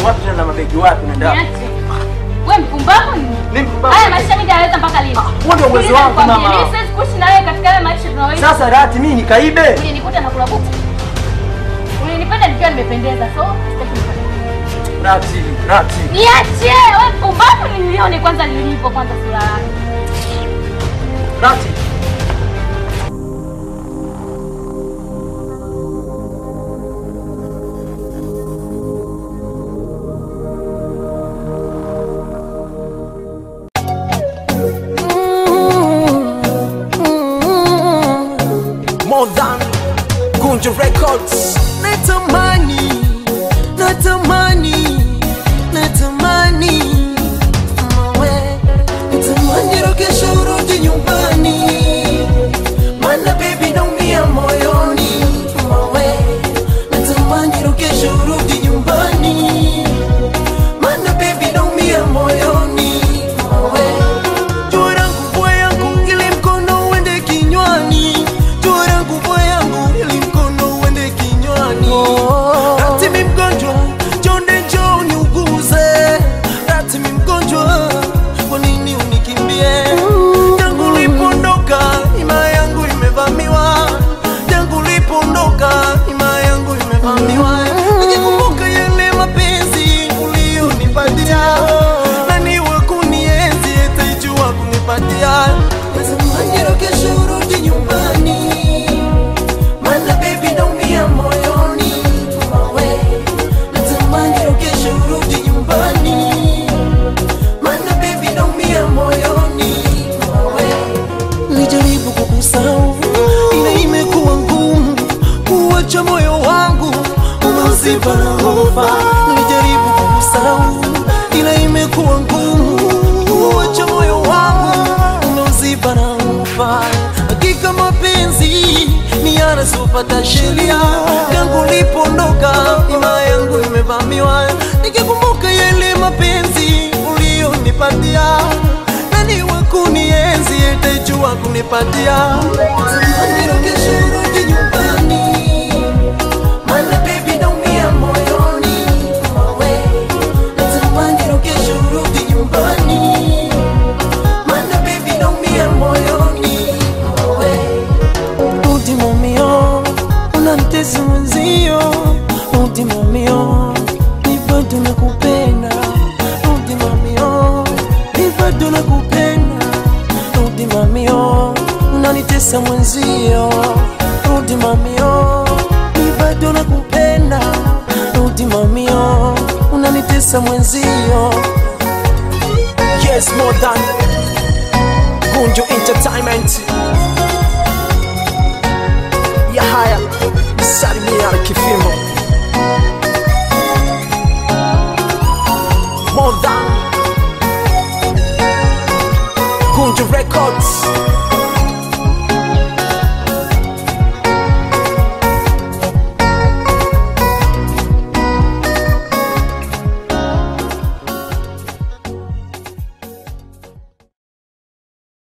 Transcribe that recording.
wapi tena na mabegi wapi unaenda? Niache. Wewe mpumbavu ni? Mimi mpumbavu. Haya maisha mimi nitaweza mpaka lini? huo ndio uwezo Sikiliza wangu, nikwambie, mama. mimi siwezi kuishi na wewe katika haya maisha tunayoishi. Sasa Rati mimi nikaibe. Ulinikuta na kula buti. Ulinipenda nikiwa nimependeza, so sitaki nipende. Rati, Rati. Niache, wewe mpumbavu nilione kwanza nilipo kwanza sura yako. Rati. More than Gunja Records. natamani natamani natamani mawe natamani rokesha urudi nyumbani mana bebi naumia moyoni mawe natamani rokesha urudi nyumbani mana bebi naumia moyoni mawe jua langu vua yangu ili mkono uende kinywani jua langu vua yangu ili mkono uende kinywani ratimi mgonjwa jonde njo niuguze ratimi mgonjwa kwa nini unikimbie tangu lipondoka ima yangu imevamiwa tangu lipondoka ima yangu imevamiwa nikikumbuka yale mapenzi ulionipatia nani wa kunienzi etaijua kunipatia natamani kesho urudi nyumbani mana bebi naumia moyoni mawe natamani kesho urudi nyumbani mana bebi naumia moyoni mawe nilijaribu kukusahau ila imekuwa ngumu kuwacha moyo wangu umeuziba na hofa nilijaribu kukusahau ila imekuwa ngumu kuwacha moyo wangu umeuziba na hofa hakika mapenzi ni yanasopata sheria tangu lipondoka ima yangu imevamiwa nikikumbuka yale mapenzi ulionipatia nani wa kunienzi etajua kunipatia Nirudishe urudi nyumbani Mana baby naumia moyoni mawe Natamani rudishe urudi nyumbani Mana baby naumia moyoni mawe Rudi mamio Unanitesa mwenzio Rudi mamio Ni bado nakupenda Rudi mamio Ni bado nakupenda Rudi mamio Unanitesa mwenzio Rudi mamio Ni bado nakupenda Rudi mamio Unanitesa mwenzio Yes, more than Gunjo Entertainment. Yahaya Salimia Kifimo.